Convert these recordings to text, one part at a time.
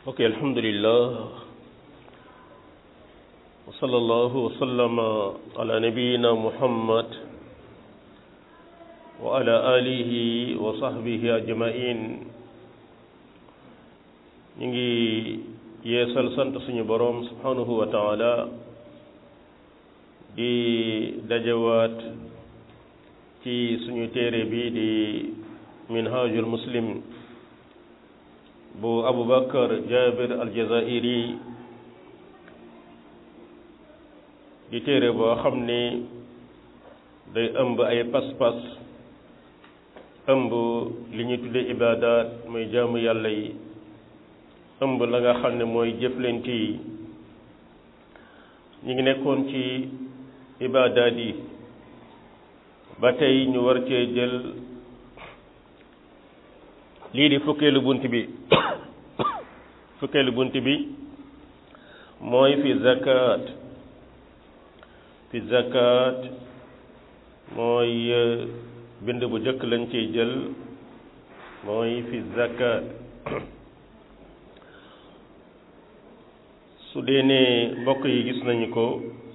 ok alhamdulillah wa sallallahu wa sallama ala nabiyina muhammad wa ala alihi wa sahbihi ajmain ñu ngi yeesal sant suñu boroom subhanahu wa taala di dajawaat ci suñu téere bi di minhajul muslim bu abubakar jabir aljazairi di téere boo xam ni day ëmb ay pas-pas ëmb li ñuy tudde ibadat muy jaamu yàlla yi ëmb la nga xam ne mooy jëflante yi ñu ngi nekkoon ci ibadat yi ba tey ñu war cee jël lii di fukkeelu bunt bi fukkeelu bunt bi mooy fi zakat fi zakat mooy bind bu jëkk lañ ciy jël mooy fi zakat su dee ne mbokk yi gis nañu ko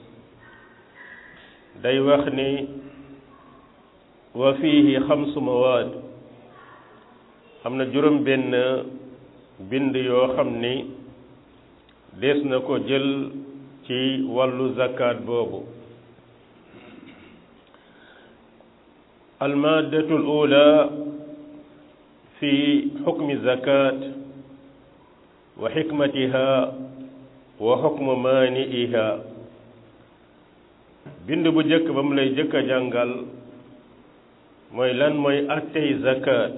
day wax ni wa fiihi xamsu mawaad am na juróom benn bind yoo xam ni dees na ko jël ci wàllu zakat boobu almaadatu l ula fi xukmi zakat wa xikmatiha wa xukmu maani'iha bind bu jëkk ba mu lay jëkk a jàngal mooy lan mooy attey zakat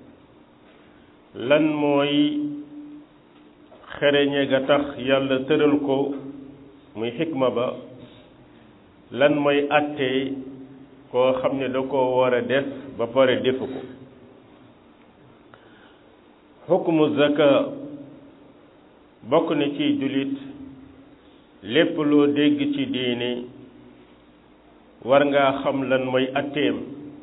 lan mooy xereñe ga tax yàlla tëral ko muy xikma ba lan mooy atte koo xam ne da koo war a def ba pare defu ko xukmu zaka bokk na ci jullit lépp loo dégg ci diine war ngaa xam lan mooy atteem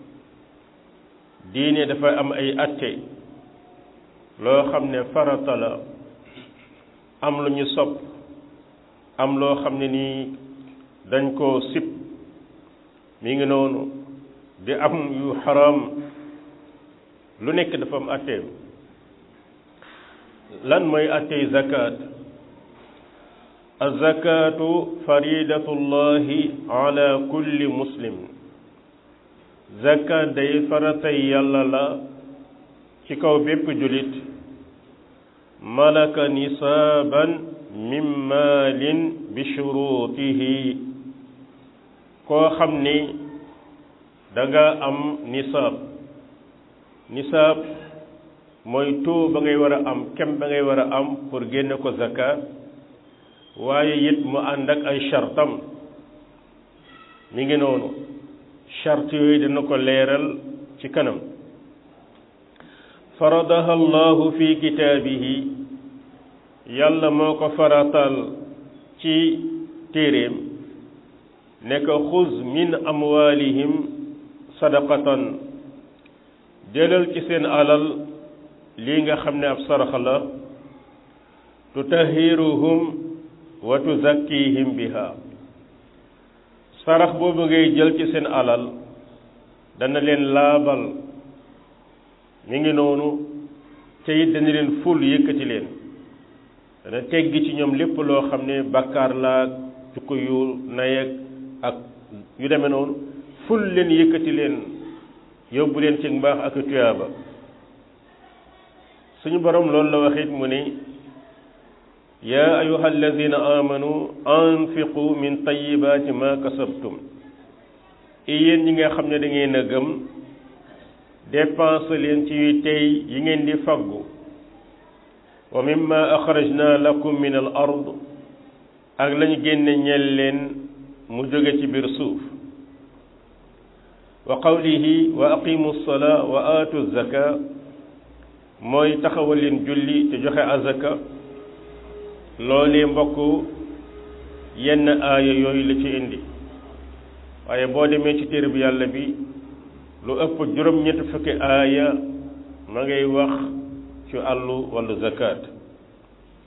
diine dafa am ay atte loo xam ne farata la am lu ñu sopp am loo xam ne nii dañ koo sib mi ngi noonu di am yu xaram lu nekk dafa am atteem lan mooy attey zakat azakatu faridatullahi ala kulli muslim zakat day faratay yàlla la ci kaw bépp julit malaka nisaaban min maalin bi shurutihi koo xam ni danga am nisaab nisaab mooy taux ba ngay war a am kem ba ngay war a am pour génne ko zakat waaye it mu ànd ak ay chartam mi ngi noonu charte yooyu dina ko leeral ci kanam faradaha allahu fi kitaabihi yàlla moo ko faratal ci téeréem ne ko xuz min amwalihim sadaqatan jëlal ci seen alal lii nga xam ne ab sarax la tutahiruhum wa tuzakkihim biha sarax boobu ngay jël ci seen alal dana leen laabal mi ngi noonu te it dana leen ful yëkkati leen dana teggi ci ñoom lépp loo xam ne bakkaar laag jukko yu nayeg ak yu demee noonu ful leen yëkkati leen yóbbu leen ci mbaax ak tuyaaba suñu borom loolu la waxit mu ni yaa ayuha alladina amanu anfiqu min tayibaati ma kasabtum i yéen ñi nga xam ne da ngeen a gëm dépense leen ci yu tey yi ngeen di faggu wa mimma axrajna lakum min al ard ak lañu génne ñel leen mu jóge ci biir suuf wa qawlihi wa aqimu lsalaa wa aatu zaka mooy taxawal leen julli te joxe azaka loolee mbokk yenn aaya yooyu la ci indi waaye boo demee ci téere bi yàlla bi lu ëpp juróom-ñetti fukki aaya ma ngay wax ci àllu wàllu zakat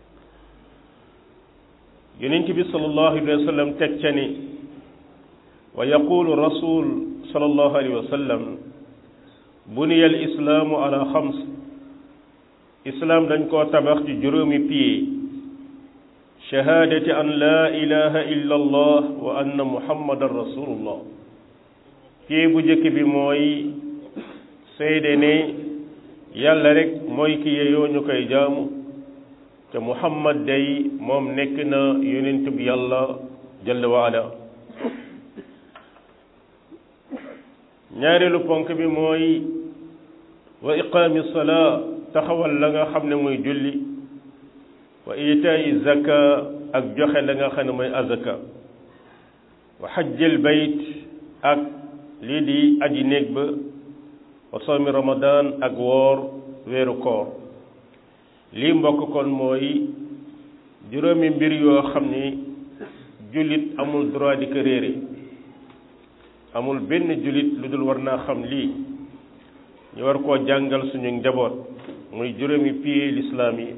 yonent bi sallallahu alayhi wa sallam teg ca ni wa yaqulu rasul sallallahu alayhi wa sallam buniya al islaamu ala xams islaam dañ koo tabax ci juróomi piye shahaadati an laa ilaha illa allah wa anna muhammadan rasulullah piye bu njëkk bi mooy seede ne yàlla rek mooy ki yeyoo ñu koy jaamu te muhammad day moom nekk na yonent bi yàlla jalla wa ala ñaareelu ponk bi mooy wa iqaami salaa taxawal la nga xam ne mooy julli wa itaayi zaka ak joxe la nga xam ne mooy azaka wa xajjil bayt ak lii di aji néeg ba wa sawmi ramadan ak woor weeru koor lii mbokk kon mooy juróomi mbir yoo xam ni jullit amul droit di ko réere amul benn jullit lu dul war naa xam lii ñu war koo jàngal suñu njaboot muy juróomi piye lislaam yi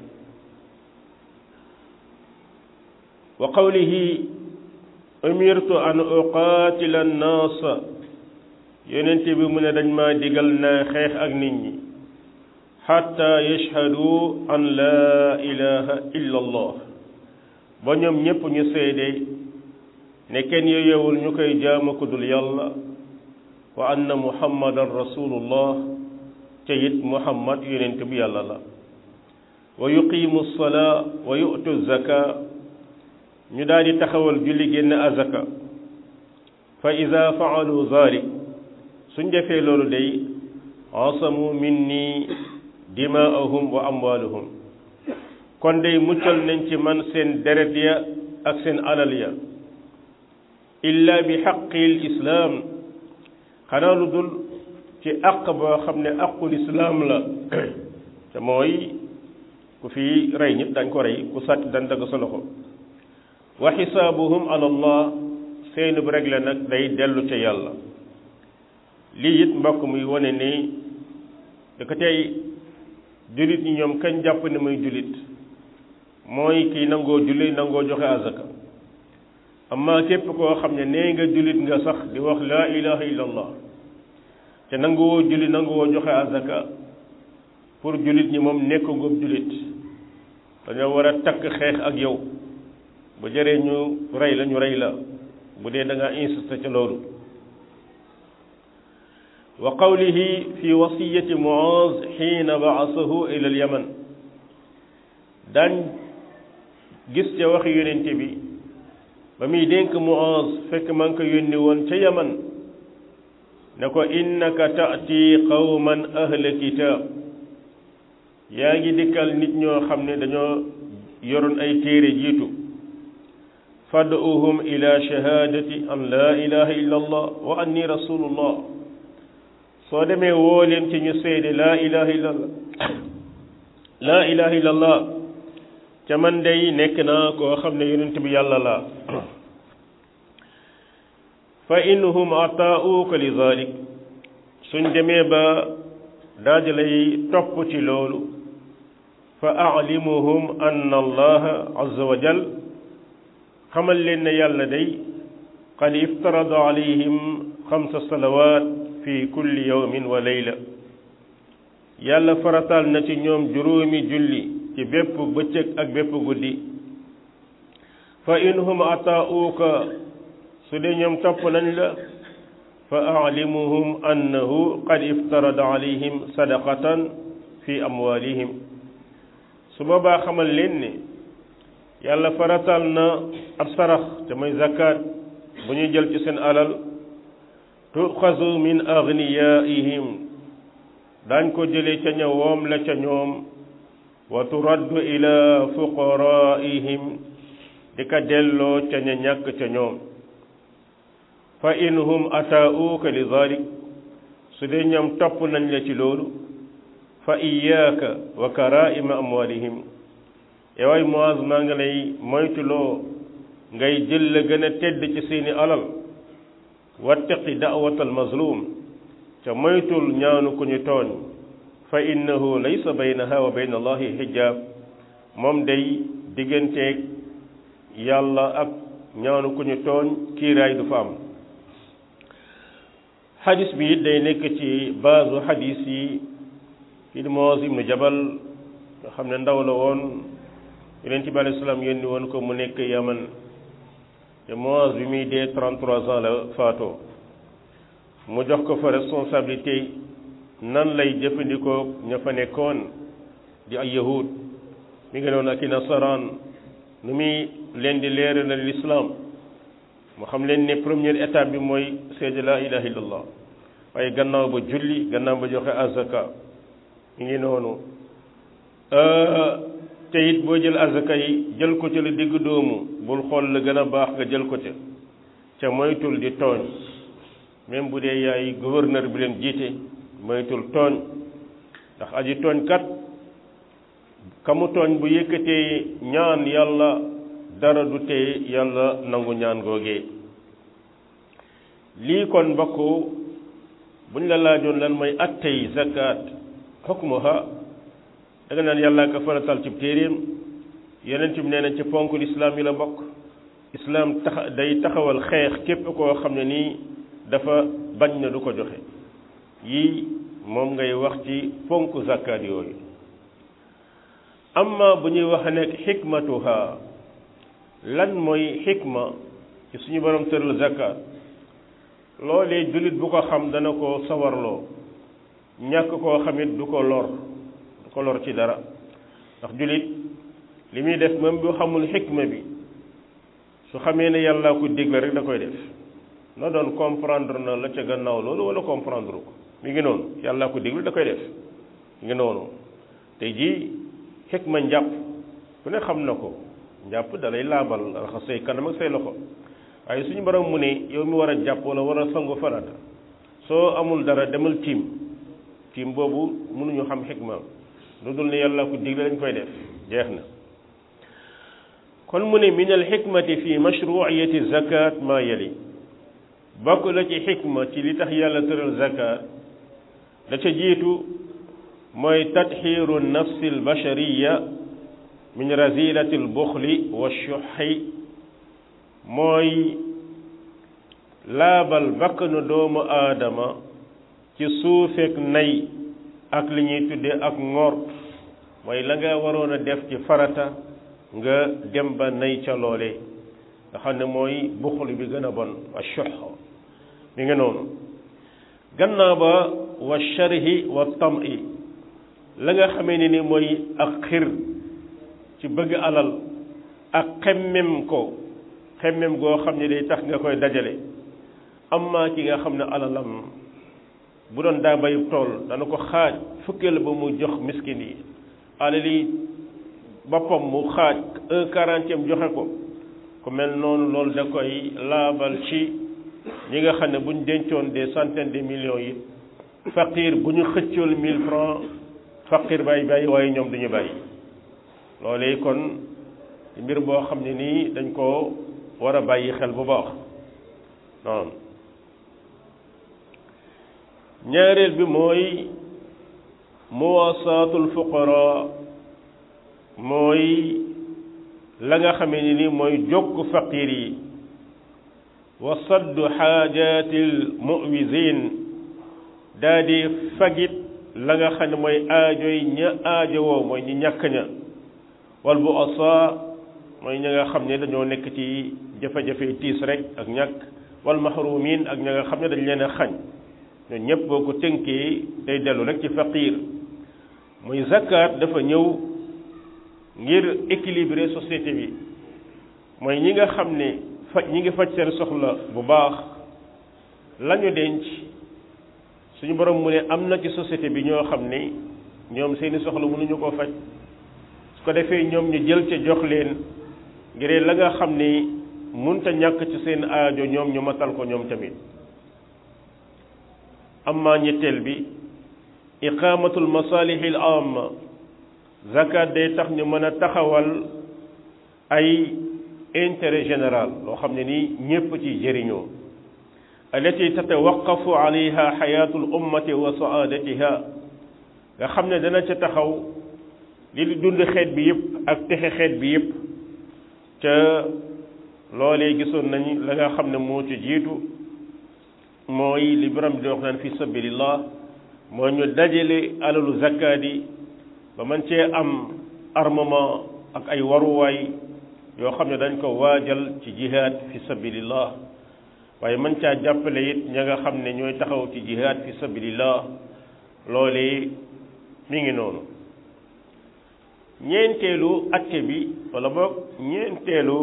wa qawlihi umirtu an uqaatila annaasa yonent bi mu ne dañ maa digal naa xeex ak nit ñi xatta yashhadu an laa ilaha illa allah ba ñoom ñépp ñu seede ne kenn yeyewul ñu koy jaama ku dul yàlla wa anna muhammadan rasulullah te it muhammad yonent bi yàlla la wa yuqimu salaa wa yu'tu zaka ñu daal di taxawal julli génn azaka fa ida faalu zalik suñ defee loolu day asamu minni dimaahum wa amwaluhum kon day muccal nañ ci man seen deret ya ak seen alal ya illa bi xaqil islaam xanaa lu dul ci àq boo xam ne àqul islaam la te mooy ku fi rey nit dañ ko rey ku sàcc dañ dagg sa loxo wa xisaabuhum ala allah seenub rek la nag day dellu ca yàlla lii it mbokk muy wane ni da ko tey jullit ñi ñoom kañ jàpp ne muy jullit mooy kii nangoo julli nangoo joxe azaka amma képp koo xam ne nee nga jullit nga sax di wax laa ilaha illallah te nanguwoo julli nanguwoo joxe azaka pour jullit ñi moom nekk ngóob jullit dañoo war a takk xeex ak yow bu jëree ñu rey la ñu rey la bu dee da ngaa insisté ca loolu wa qawlihi fi wasiyati muaz xiina baasahu ila al yaman daan gis ca waxi yonente bi ba muy dénk muaz fekk maa ngi ko yónni woon ca yaman ne ko innaka taati qawman ahla kitab yaa ngi dikkal nit ñoo xam ne dañoo yoroon ay téere jiitu fad'uhum ila shahadati an la ilaha illa allah wa anni rasulullah soo demee woo leen ci ñu seede laa ilaha illa allah laa ilaha illa allah ca man day nekk naa koo xam ne yonent bi yàlla la fa innahum ataauka li zalik suñ demee ba daaj lay topp ci loolu fa alimuhum anna allaha azza wa jal xamal leen ne yàlla day qad iftarada alayhim xamsa salawat fi kulli yawmin wa layla yàlla farataal na ci ñoom juróomi julli ci bépp bëccëg ak bépp guddi fa inhum ataauka su dee ñoom topp nañ la fa alimuhum annahu qad iftarada alayhim sadaqatan fi amwalihim su boobaa xamal leen ne yàlla faratal na ab sarax te mooy zakat bu ñuy jël ci seen alal tuxazu min agniyaihim daañ ko jëlee ca ña woom la ca ñoom wa turaddu ila fuqaraihim di ka delloo ca ña ñàkk ca ñoom fa inhum ataauka li zalik su dee ñoom topp nañ la ci loolu fa iyaaka wa karaima amwalihim yowaay Muaz maa ngi lay moytuloo ngay jël la gën a tedd ci seeni alal wattaqi da'watal mazlum ca moytul ñaanu ku ñu tooñ fa innahu laysa baynaha wa bayna allahi hijab moom day digganteeg yàlla ak ñaanu ku ñu tooñ kiiraay du fa am xadis bi it day nekk ci baasu xadis yi kii di Muaz ibnu Jabal nga xam ne ndaw la woon Yonent bi alayhi salaam yónni woon ko mu nekk Yaman te Muaz bi muy dee 33 ans la faatoo mu jox ko fa responsabilité nan lay jëfandikoo ña fa nekkoon di ay yahud mi ngi noonu ak i nasaraan nu muy leen di leeral na lislaam mu xam leen ne première étape bi mooy seede la ilaha illallah waaye gannaaw ba julli gannaaw ba joxe azaka mi ngi noonu te it boo jël azaka yi jël ko ca la digg doomu bul xool la gën a baax nga jël ko ca ca moytul di tooñ même bu dee yaay gouverneur bi leen jiite moytul tooñ ndax aji tooñ kat kamu tooñ bu yëkkatee ñaan yàlla dara du tee yàlla nangu ñaan googee lii kon mbokk buñ la laajoon lan mooy attey zakat xukmuha da nga naan yàlla ka faratal ci téeréem yeneen bi nee na ci ponk lislaam yi la bokk islaam tax day taxawal xeex képp koo xam ne nii dafa bañ na du ko joxe yii moom ngay wax ci ponk zakat yooyu amma bu ñuy wax nekk xikmatuha lan mooy xikma ci suñu borom tëral zakat loolee jullit bu ko xam dana ko sawarloo ñàkk koo xamit du ko lor du ko lor ci dara ndax jullit li muy def même bu xamul xikma bi su xamee ne yàlla ko digle rek da koy def na doon comprendre na la ca gannaaw loolu wala comprendre ko mi ngi noonu yàlla ko digle da koy def mi ngi noonu tey jii xikma njàpp ku ne xam na ko njàpp dalay laabal raxas say kanam ak say loxo waaye suñu borom mu ne yow mi war a jàpp wala war a sangu farata soo amul dara demal tiim tiim boobu mënuñu xam xikma lu dul ne yàlla ko digle dañ koy def jeex na kon mu ne min al xikmati fi mashruiyati zakat ma yali bokk la ci xikma ci li tax yàlla tëral zakat da ca jiitu mooy tatxiiru nafsi al bashariya min razilati al buxli wa shuxi mooy laabal bakkanu doomu aadama ci suufeek nay ak li ñuy tuddee ak ngor mooy la nga waroon a def ci farata nga dem ba nay ca loole nga xam ne mooy buxul bi gën a bon wa shux mi nga noonu gannaaw ba wa sharhi wa tam'i la nga xamee ne ni mooy ak xir ci bëgg alal ak xemmem ko xemmem goo xam ne day tax nga koy dajale amma ki nga xam ne alalam bu doon daa bayub tool dana ko xaaj fukkeel ba mu jox miskin yi alali boppam mu xaaj un quarantième joxe ko ku mel noonu loolu da koy laabal ci ñi nga xam ne bu ñu dencoon des centaines de millions yi faqir bu ñu xëccool mille francs faqir bàyyi bàyyi waaye ñoom duñu bàyyi loolee kon mbir boo xam ne nii dañ ko war a bàyyi xel bu baax noonu ñaareel bi mooy muwasaatul fuqara mooy la nga xamee ni ni mooy jokk faqir yi wa saddu xaajaatil muwisin daa di fagit la nga xam ne mooy aajoy ña aajowoo mooy ñi ñàkk ña wal bu asa mooy ña nga xam ne dañoo nekk ci jafe-jafe tiis rek ak ñàkk wal mahrumin ak ña nga xam ne dañ leen a xañ ñooñu ñëpp boo ko tënkee day dellu rek ci faqir muy zakat dafa ñëw ngir équilibrer société bi mooy ñi nga xam ne faj ñi ngi faj seen soxla bu baax lañu denc suñu borom mu ne am na ci société bi ñoo xam ne ñoom seeni soxla mënuñu koo faj su ko defee ñoom ñu jël ca jox leen ngir la nga xam ne munta ñàkk ci seen aajo ñoom ñu matal ko ñoom tamit amma ñetteel bi iqamatul masalihi al amma zakat day tax ñu mën a taxawal ay intérêt général loo xam ne nii ñépp ci jëriñoo allati tatawaqafu alayha xayatul ummati wa saadatiha nga xam ne dana ca taxaw li di dund xeet bi yépp ak texe xeet bi yépp ca loolee gisoon nañ la nga xam ne moo ci jiitu mooy li borom di wax naan fi sabilillah moo ñu dajale alalu zakkaat yi ba man cee am armement ak ay waruwaay yoo xam ne dañ ko waajal ci jihaad fi sabilillah waaye man caa jàppale it ña nga xam ne ñooy taxaw ci jihaad fi sabilillah loolee mi ngi noonu ñeenteelu atte bi wala boog ñeenteelu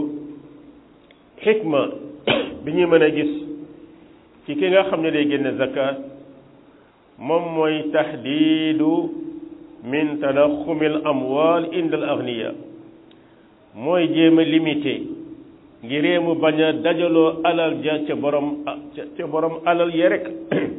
xikma bi ñuy mën a gis ci ki nga xam ne day génne zakat moom mooy taxdiidu min tadaxumil amwal inda al agniya mooy jéem a limité ngiree mu bañ a dajaloo alal ja ca borom ca borom alal ya rek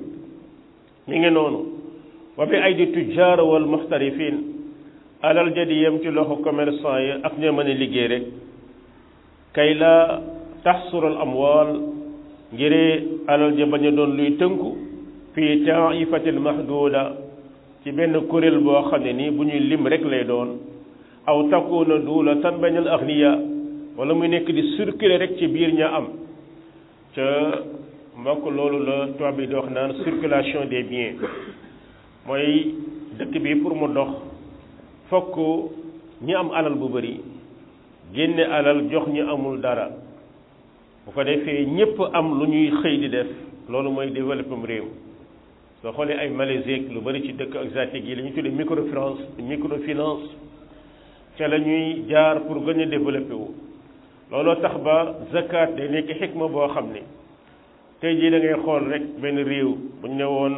mi ngi noonu wa bi aydi tujjaar wal muxtarifin alal ja di yem ci loxo commerçant yi ak ñoo mën a liggéey rek kay la taxsural amwal ngiree alal ja bañ a doon luy tënku fii taifatil mahduda ci benn kuréel boo xam ne nii bu ñuy lim rek lay doon aw takuna duulatan baynal agniya wala muy nekk di circuler rek ci biir ña am ca mbokk loolu la tubaab bi di wax naan circulation des biens mooy dëkk bi pour mu dox fokk ñi am alal bu bari génne alal jox ñi amul dara bu ko defee ñépp am lu ñuy xëy di def loolu mooy développement réew soo xoolee ay Malaisie lu bari ci dëkk asiatique yi la ñuy tuddee microfinance microfinance ca la ñuy jaar pour gën a développé wu looloo tax ba zakat day nekk xikma boo xam ne tey jii da ngay xool rek benn réew bu ñu ne woon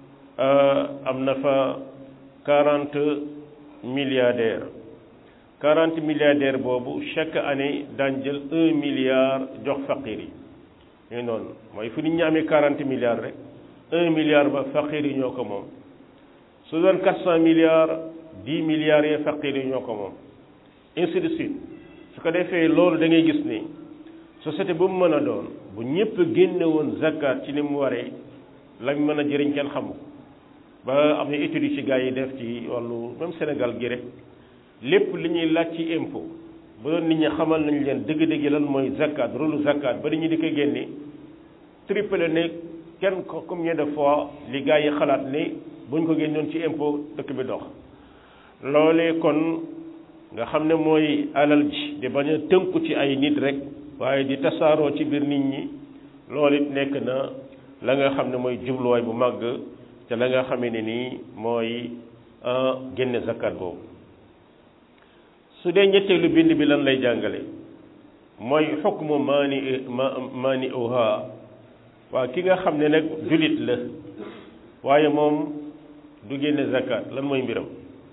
am na fa quarante milliardaires quarante milliardaires boobu chaque année daan jël un milliard jox faqir yi ñu noonu mooy fu nit ñi amee quarante milliards rek un milliard ba faqir yi ñoo ko moom su doon quatre cent milliards dix milliards yi faqir yi ñoo ko moom ainsi de suite su ko defee loolu da ngay gis ni société bu mu mën a doon bu ñëpp génne woon zakat ci ni mu waree lañ mën a jëriñ kenn xamu ba am na études yi ci gars yi def ci wàllu même Sénégal gi rek lépp li ñuy laaj ci impôt bu doon nit ñi xamal nañ leen dëgg-dëgg lan mooy zakat rôle zakat ba nit ñi di ko génne triple ne kenn ko combien de fois li gars yi xalaat ne buñ ko génnoon ci impôt dëkk bi dox loolee kon nga xam ne mooy alal ji di bañ a tënku ci ay nit rek waaye di tasaaroo ci biir nit ñi loolu it nekk na la nga xam ne mooy jubluwaay bu màgg te la nga xamee ne nii mooy génne zakat boobu su dee ñetteelu bind bi lan lay jàngale mooy xukmu maani maani uha waa ki nga xam ne nag julit la waaye moom du génne zakat lan mooy mbiram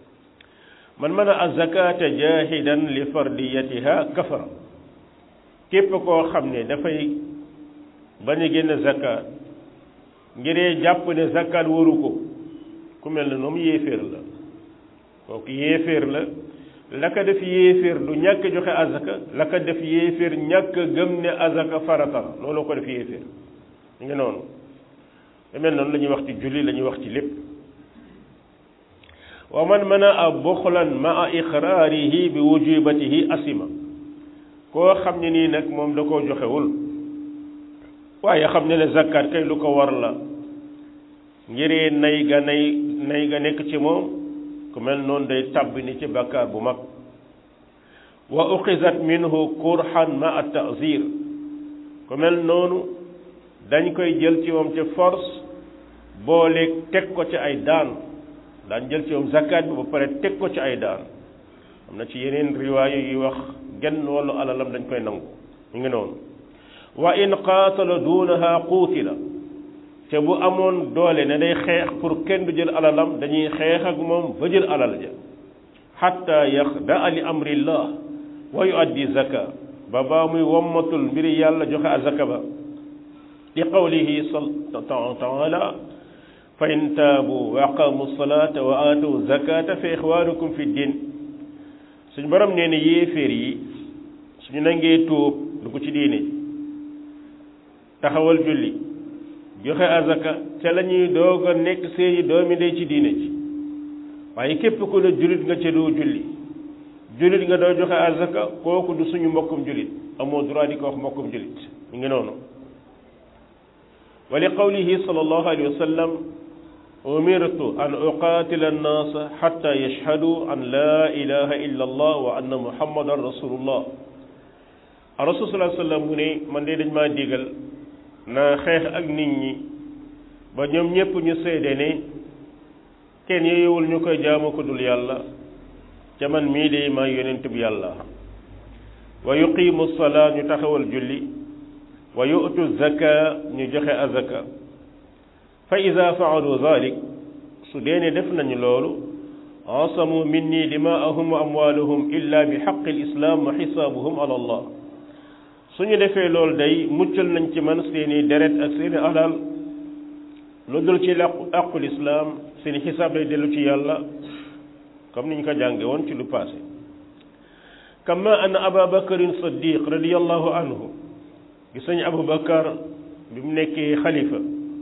man mën a azakata jahidan li fardiyatiha kafara képp koo xam ne dafay bañ a génne zakat ngiree jàpp ne zakat waru ko ku mel ne moom yéeféer la kooku yéeféer la la ko def yéeféer du ñàkk joxe azaka la ko def yéeféer ñàkk gëm ne azaka farata la loolu ko def yéeféer ñu ngi noonu lu mel noonu la ñuy wax ci julli la ñuy wax ci lépp wa man mana a buxlan ma a iqraarihi bi wujubatihi asima koo xam ne nii nag moom da koo joxewul waaye xam ne ne zakkaat kay lu ko war la ngiree nay ga nay nay ga nekk ci moom ku mel noonu day tàbbi ni ci bakkaar bu mag wa uxizat minhu kurhan ma a ta'zir ku mel noonu dañ koy jël ci moom ci force booleeg teg ko ci ay daan daan jël ci moom zakat bi ba pare teg ko ci ay daan am na ci yeneen riwaayu yi wax genn wàllu alalam dañ koy nangu ñu ngi noonu wa in qaatala duunaha quutila te bu amoon doole ne day xeex pour kenn du jël alalam dañuy xeex ak moom ba jël alal ja xatta yaxdaa li amrillah wa yuaddi zaka ba baa muy wommatul mbiri yàlla joxe azaka ba li qawlihi taala fa in taabu wa aqamu salata wa aatu zakata fa ixwanukum fi din suñ borom nee ne yéeféer yi suñu nangee tuub lu ko ci diine taxawal julli joxe azaka ca la ñuy doog a nekk seeni doomi ndey ci diine ji waaye képp ku ne jullit nga ca doo julli jullit nga doo joxe azaka kooku du suñu mbokkum jullit amoo droit di ko wax mbokkum jullit mi ngi noonu wa li qawlihi sallallahu alayhi wa sallam umirtu an uqatila annaasa xatta yashhadu an la ilaha illa allah wa anna muhammadan rasulullah rasul sallallahu alayhi wa sallam mu ne man de dañ maa digal naa xeex ak nit ñi ba ñoom ñépp ñu seede ne kenn yeyewul ñu koy jaamu ko dul yàlla ca man mii de maa yonent bu yàlla wa yuqimu salaa ñu taxawal julli wa yu'tu zaka ñu joxe azaka fa ida faalu dalik su dee ne def nañu loolu asamu minni dimaahum wa amwaaluhum illa bi xaqi lislaam wa xisaabuhum ala allah suñu defee loolu day muccal nañ ci man seeni deret ak seeni alal lu dul ci làqu àqul islaam seeni xisaab lay dellu ci yàlla comme niñ ko jànge woon ci lu passé kama anna aba bakarin saddiq radiallahu anhu gis nañu abu bakar bi mu nekkee xalifa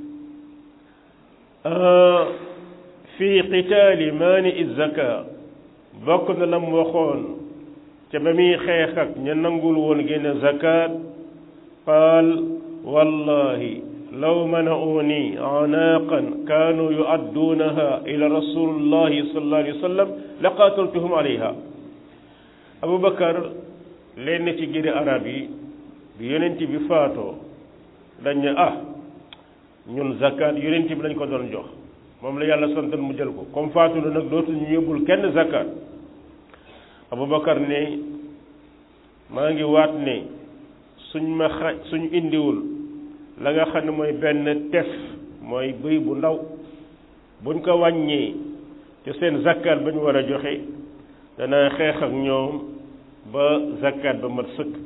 fi qitaali maani zaka bokk na lam waxoon ca ba muy xeex ak ña nangul woon génne zakat qaal wallahi law mana'uni anaaqan kaanu yu'adduunaha ila rasulillahi sallallahu alayhi wa sallam la qaataltuhum alayha Aboubacar lenn ci giri arab yi bi yonent bi faatoo dañ ne ah ñun zakat yonent bi lañ ko doon jox moom la yàlla santan mu jël ko comme faatu na nag dootuñu yóbbul kenn zakat Aboubacar ne maa ngi waat ne suñ ma xa suñ indiwul la nga xam ne mooy benn tef mooy bëy bu ndaw buñ ko wàññee te seen zakat ba ñu war a joxe dana xeex ak ñoom ba zakat ba mat sëkk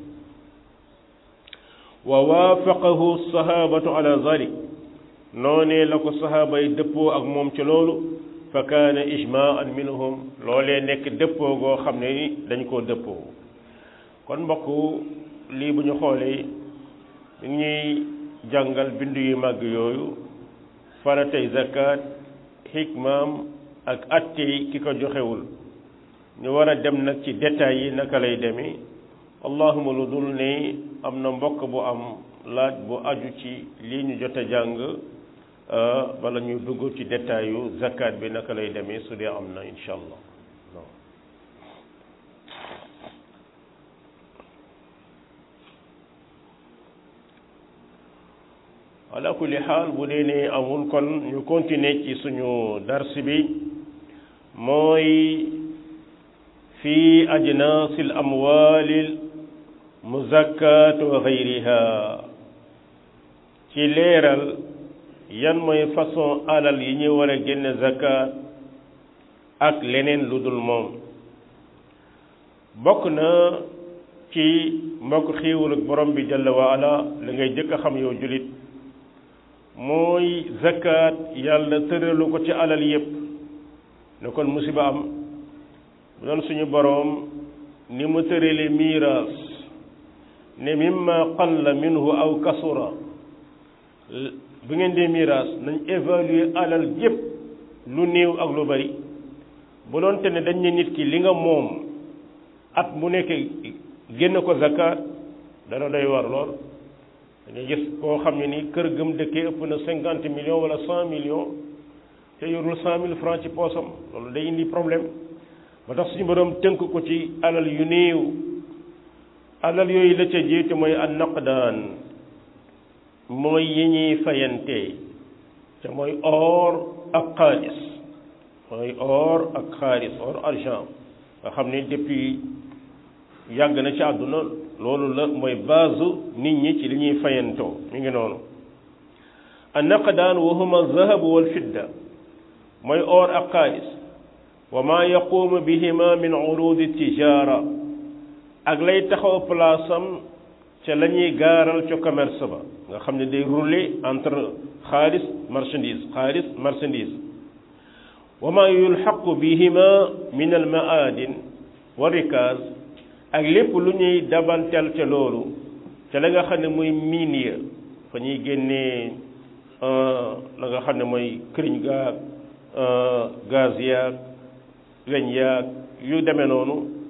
wa waafaqahu sahabatu ala zalik noonee la ko sahaaba yi dëppoo ak moom ci loolu fa kaana ijmaan minhum loolee nekk dëppoo goo xam ne ni dañ koo dëppoo kon mbokk lii bu ñu xoolee ñu ñuy jàngal bindu yu màgg yooyu faratay zakat xikmaam ak attey ki ko joxewul ñu war a dem nag ci détails yi naka lay demee allahuma lu dul ne am na mbokk bu am laaj bu aju ci lii ñu jot a jàng bala ñu dugg ci détails yu zakat bi naka lay demee su dee am na incha allah ala kulli xaal bu dee ne amul kon ñu continuer ci suñu dars bi mooy fi ajnaasi l amwaali muzakkat wa gayriha ci leeral yan mooy façon alal yi ñu war a génne zakat ak leneen lu dul moom bokk na ci mbokk xiiwul ak borom bi jalla wa ala la ngay jëkk a xam yow julit mooy zakat yàlla tëralu ko ci alal yépp ne kon musiba am bu doon suñu boroom ni mu tërale miiraas ne mimma qalla minhu aw kasura bu ngeen dee miiraas nañ évaluer alal yépp lu néew ak lu bari bu doon te ne dañ ne nit ki li nga moom at mu nekk génn ko zakat dana doy war lool dañuy gis koo xam ne ni kër gëm dëkkee ëpp na cinquante millions wala cent millions te yorul cent mille francs ci poosam loolu day indi problème ba tax suñu borom tënk ko ci alal yu néew alal yooyu la ca jiitu mooy an naqdaan mooy yi ñuy fayante te mooy or ak xaalis mooy or ak xaalis or argent nga xam ne depuis yàgg na ci àdduna loolu la mooy base nit ñi ci li ñuy fayantoo mi ngi noonu an naqdaan wa huma zahabu wal fidda mooy or ak xaalis wa ma yaqumu bihima min urudi tijara ak lay taxaw place am ca la ñuy gaaral ca commerce ba nga xam ne day rouler entre xaalis marchandise xaalis marchandise wa ma yulxaqu bihima min al maadin wa rikaz ak lépp lu ñuy dabantel ca loolu ca la nga xam ne mooy miin ya fa ñuy génnee la nga xam ne mooy këriñ gaag gaz yaag weñ yaag yu demee noonu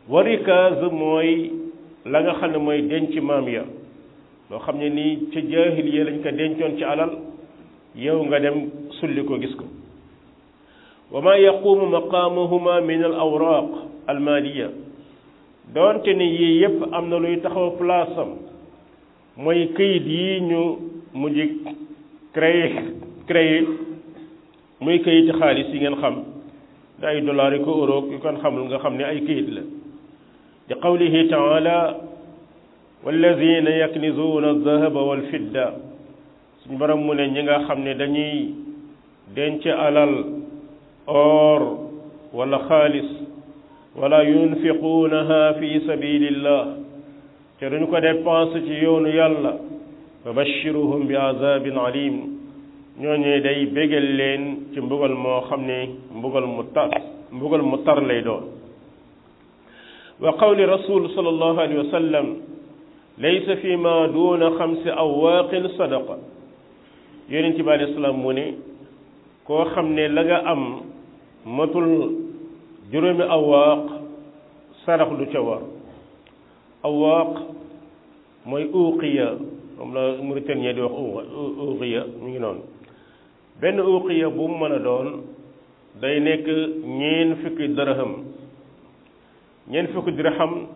wa rikaaz mooy la nga xam ne mooy denc maam ya loo xam ne nii ca jaahiliya lañ ko dencoon ci alal yow nga dem sulli ko gis ko wa ma yaqumu maqaamahuma min al awraq al maliya doonte ne yii yépp am na luy taxaw place am mooy këyit yi ñu mujj créé créé muy këyiti xaalis yi ngeen xam da ay dollars yi ko euro yu kon xamul nga xam ne ay këyit la di qawlihi taala walladina yaknizuuna aldahaba walfidda suñu borom mu ne ñi nga xam ne dañuy denc alal or wala xaalis wala yunfiquunaha fi sabilillah te duñ ko dépense ci yoonu yàlla fa bashiruhum bi azabin alim ñooñee day bégal leen ci mbugal moo xam ne mbugal mu tar mbugal mu tar lay doon wa qawli rasul sallallahu alayhi wa sallam laysa fi ma duuna xamsi awaaqin sadaqa yonent bi alayhi salaam mu ne koo xam ne la nga am matul juróomi awaaq sarax du ca war awaaq mooy uqiya moom la Mauritanie di wax uqiya mu ngi noonu benn uqiya bu mu mën a doon day nekk ñeen fukki dirham ñeen fukki dirham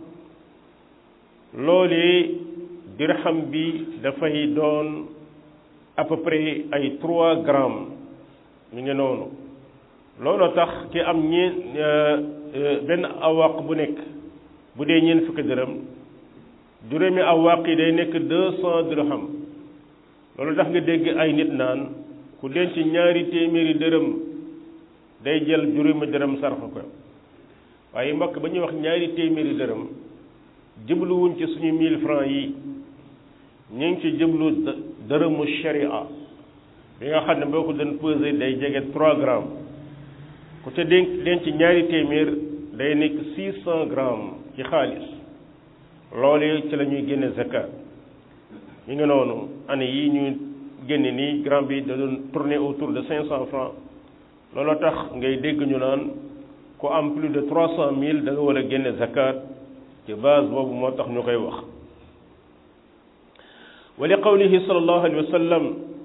loolu dirham bi dafay doon à peu près ay trois grammes mu ngi noonu loolu tax ki am ñeen benn awaq bu nekk bu dee ñeen fukki dirham juróomi awaq yi day nekk deux cent dirham loolu tax nga dégg ay nit naan ku denc ñaari téeméeri dërëm day jël juróomi dërëm sarfa ko waaye mbokk ba ñuy wax ñaari téeméeri dërëm jëbluwuñ ci suñu mille francs yi ñu ngi ci jëblu dërëmu sharia bi nga xam ne boo ko doon pesé day jege trois grammes ku ca denc denc ñaari téeméer day nekk six cent grammes ci xaalis loolu ci la ñuy génne zakat ñu ngi noonu année yi ñu génne nii gramme bi da doon tourner autour de cinq cent francs loolu tax ngay dégg ñu naan ku am plus de trois cent mille da nga war a génne zakat ci base boobu moo tax ñu koy wax wa li qawlihi sallallahu alayhi wa sallam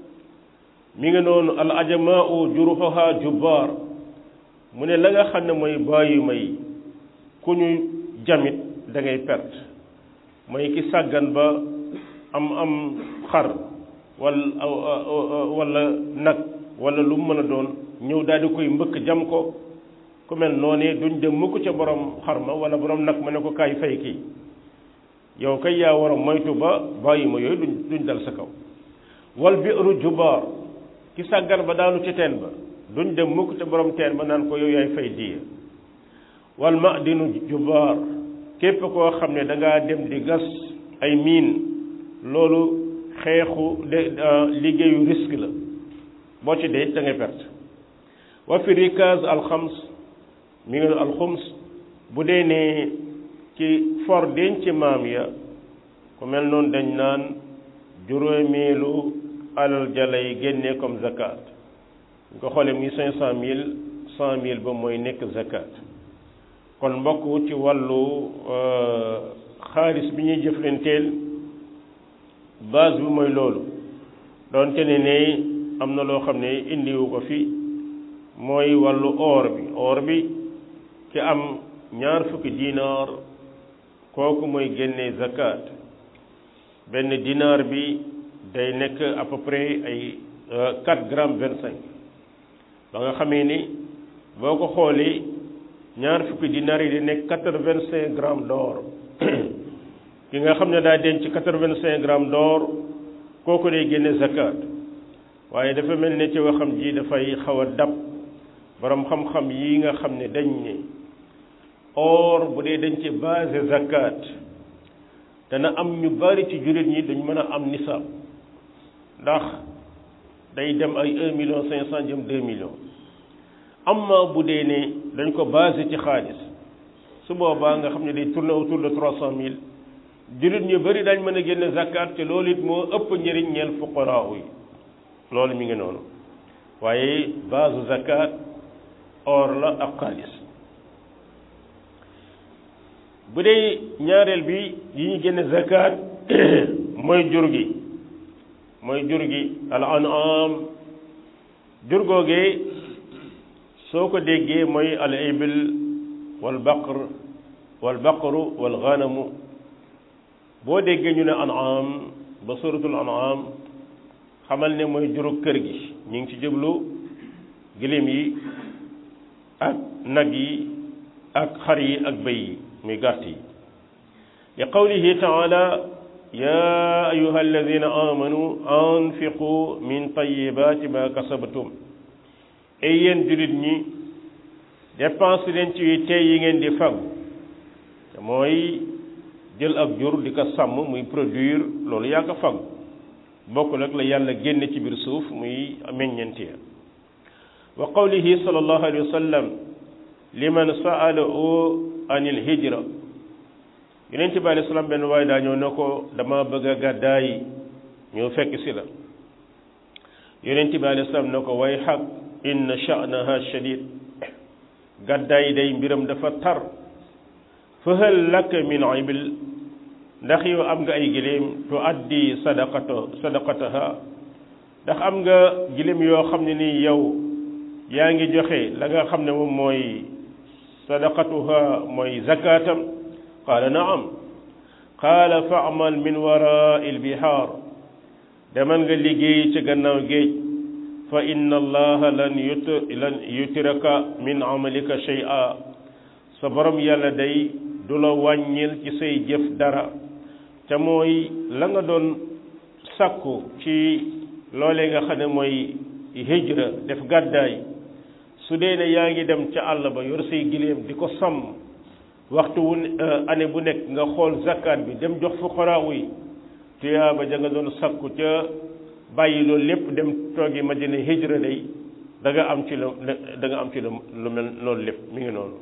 mi ngi noonu al ajamaau juruxuha jubbaar mu ne la nga xam ne mooy bàyyi may ku ñu jamit da ngay perte mooy ki sàggan ba am am xar wala wala nag wala lu mu mën a doon ñëw daal di koy mbëkk jam ko ku mel noonu duñ dem mukk ca borom xar ma wala borom nag ma ne ko kaay fay kii yow kay yaa war a moytu ba bàyyi ma yooyu duñ duñ dal sa kaw wal bi'ru jubaar ki sàggan ba daanu ci teen ba duñ dem mukk ca borom teen ba naan ko yow yaay fay diya wal ma'dinu jubaar képp koo xam ne da ngaa dem di gas ay miin loolu xeexu de liggéeyu risque la boo ci dee da ngay perte wa fi rikaz alxams mi ngi alxums bu dee ne ci for denc maam ya ku mel noonu dañ naan juróomeelu alal jalay génne comme zakat ñu ko xoolee muy cinq cent mille cent mille ba mooy nekk zakat kon mbokk ci wàllu xaalis bi ñuy jëflanteel base bi mooy loolu doonte ne ne am na loo xam ne indiwu ko fi mooy wàllu or bi or bi ki am ñaar fukki dinaar kooku mooy génne zakat benn dinaar bi day nekk à peu près ay quatre grammes vingt cinq ba nga xamee ni boo ko xoolee ñaar fukki dinaar yi di nekk quatre vingt cinq grammes d'or ki nga xam ne daa denc quatre vingt cinq grammes d'or kooku day génne zakat waaye dafa mel ne ci waxam ji dafay xaw a dab borom xam-xam yi nga xam ne dañ ne or bu dee dañ ci basé zakat dana am ñu bari ci jullit ñi duñ mën a am nisaab ndax day dem ay un million cinq cent jëm deux millions amma bu dee ne dañ ko basé ci xaalis su boobaa nga xam ne day tourner autour de trois cent mille jullit ñu bari dañ mën a génne zakat te loolu it moo ëpp njëriñ ñeel fuqaraa yi loolu mi ngi noonu waaye base zakat or la ak xaalis bu dee ñaareel bi yi ñu génne zakat mooy jur gi mooy jur gi al an'am jur googee soo ko déggee mooy al ibil wal baqr wal baqru wal ganamu boo déggee ñu ne an'am ba suratul an'am xamal ne mooy juru kër gi ñu ngi ci jublu giléem yi ak nag yi ak xar yi ak bëy yi muy gàtt yi li qawlihi taala ya ayuha alladina amanu anfiqu min tayibaati ma kasabtum ay yéen jullit ñi dépense leen ci tey yi ngeen di fag te mooy jël ak jur di ko sàmm muy produire loolu yaa ko fag bokkul ak la yàlla génne ci biir suuf muy meññeenti wa qawlihi sallallahu alayhi wa sallam liman sa'alahu anil hijra yonent bi alayhi salaam benn waaye daa ñëw ne ko dama bëgg a gàddaay ñëw fekk si la yonent bi alayhi salaam ne ko way xaq inna sha'naha shadid gàddaay day mbiram dafa tar fa hal laka min ibil ndax yow am nga ay giléem tu addi sadaqato sadaqataha ndax am nga giléem yoo xam ne nii yow yaa ngi joxe la nga xam ne moom mooy sadaqatuha mooy zakatam qaala naam qaala fa'mal min wara'i al-bihaar demal nga liggéey ci gannaaw géej fa inna allaha lan yut lan yutiraka min amalika shay'a sa borom yàlla day du la wàññil ci say jëf dara te mooy la nga doon sàkku ci loolee nga xam ne mooy hijra def gàddaay su dee ne yaa ngi dem ca àll ba yor say giléem di ko sàmm waxtu wu année bu nekk nga xool zakat bi dem jox fuqaraaw yi tuyaaba ja nga doon sakku ca bàyyi loolu lépp dem toogi madina hijra day da nga am ci la da nga am ci lu mel loolu lépp mi ngi noonu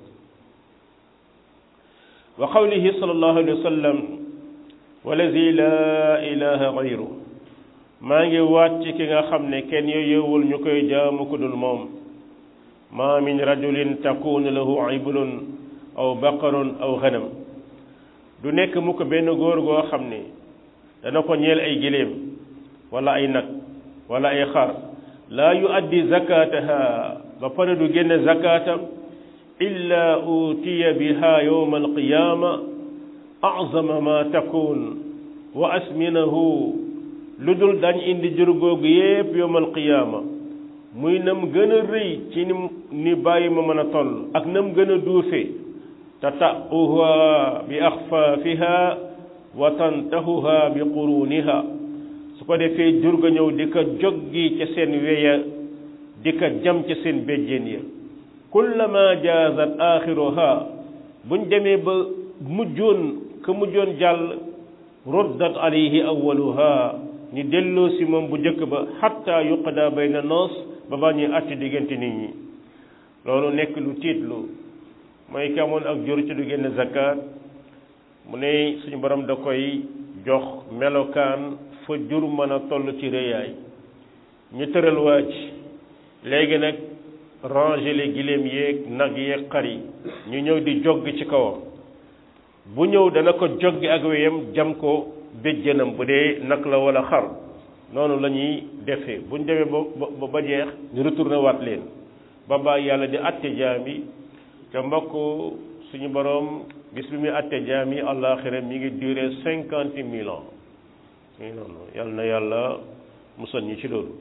wa qawlihi sallallahu alayhi wa sallam wallazi laa ilaha gayru maa ngi waat ci ki nga xam ne kenn yooyowul ñu koy jaamu ku dul moom ma min rajulin takunu lahu iblun aw baqarun aw xanam du nekk mu ko benn góor goo xam ne dana ko ñeel ay giléem wala ay nag wala ay xar laa yu addi zakataha ba pare du génne zakatam illa utiya biha yowma alqiyama azama ma takun wa asminahu lu dul dañ indi jur googu yépp yowma alqiyama muy nam gën a rëy ci ni ni bàyyi ma mën a toll ak nam gën a duufe tata'uha bi axfaafiha wa tantahuha bi quruniha su ko defee jur ga ñëw di ko joggi ca seen weya di ko jam ca seen béjjéen ya kullama jaazat axiruha buñ demee ba mujjoon ka mujjoon jàll ruddat alayhi awaluha ñu delloo si moom bu njëkk ba xatta yuqda bayna noos ba ba ñuy atti diggante nit ñi loolu nekk lu tiitlu mooy kamoon ak jur ci du génn zakat mu ne suñu borom da koy jox melokaan fa jur mën a toll ci réyaay ñu tëral waaj léegi nag ranger les giléem yeeg nag yeeg xar yi ñu ñëw di jogg ci kawam bu ñëw dana ko joggi ak weyam jam ko béjjënam bu dee nag la wala xar noonu la ñuy defee bu ñu demee ba ba jeex ñu retourné waat leen ba ba yàlla di atte jaam yi te mbokk suñu borom bis bi muy atte jaam yi àllaaxira mi ngi duré cinquante mille ans mi ngi noonu yàlla na yàlla musal ñu ci loolu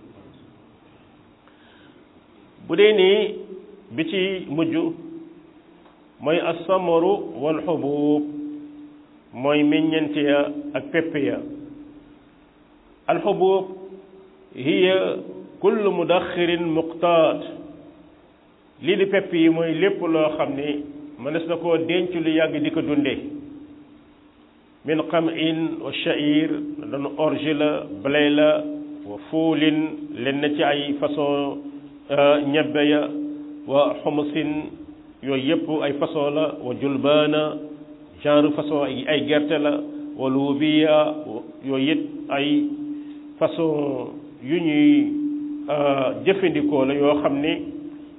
bu dee nii bi ci mujj mooy asamaru wal xubub mooy meññent ya ak pepp ya alxubub hiya kullu mudaxirin muqtaat lii di pepp yi mooy lépp loo xam ni mënees na koo denc lu yàgg di ko dunde min qamin wa sha'ir doon orge la blé la wa fuulin len na ci ay façon ñebbe ya wa xumusin yooyu yëpp ay façon la wa julbaana genre façon ay gerte la wa luubiya yooyu it ay façon yu ñuy jëfandikoo la yoo xam ni